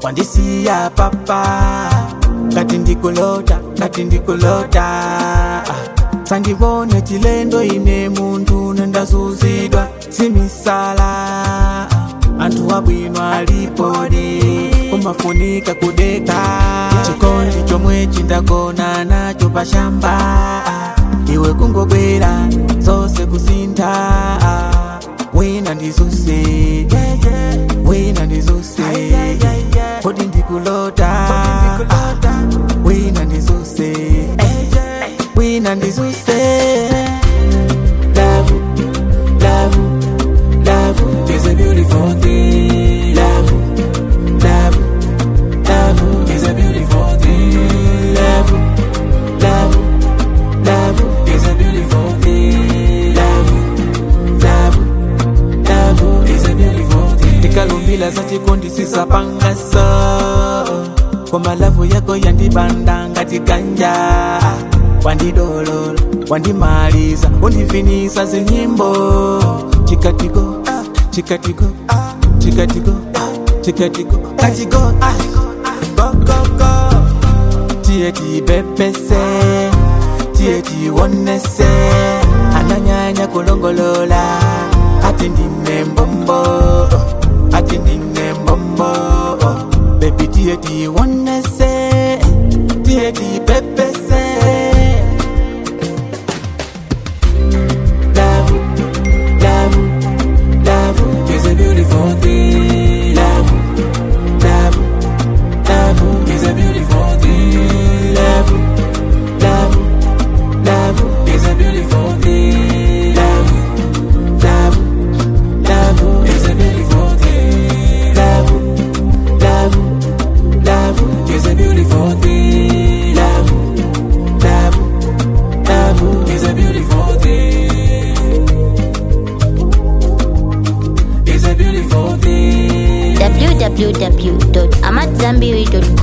wandisiya papa ngati ndikulota ngati ndikulota sandivone chilendo ine munthu nendazuzidwa simisala anthu abwino alipodi kumafunika kudeka chikondi chomwe chindagona nacho pashamba iwe kungobwera zose kusintha wina ndizuse wina ndizuse kodi ndikulota wina ndizuse wina ndizuse love love love is a beautiful thing love love love is a beautiful thing love love love is a beautiful thing love love love is a beautiful thing tikalumbila za chikondi sisapangasa koma lavu yako yandibanda ngati ganja wandidolola wandimaliza undivinisa zinyimbo chikatiko chikatiko chikatiko chikatiko kachiko gokoko tiye tibepese tiye tiwonese ananyanya kulongolola ati ndine mbombo ati ndine mbombo bebi tiye tiwonese tiye tibepese love love love is a beautiful thing love love love is a beautiful thing love love love is a beautiful thing love love love is a beautiful thing love love love is a beautiful thing love love love is a beautiful thing is a beautiful thing www.amatzambiri.com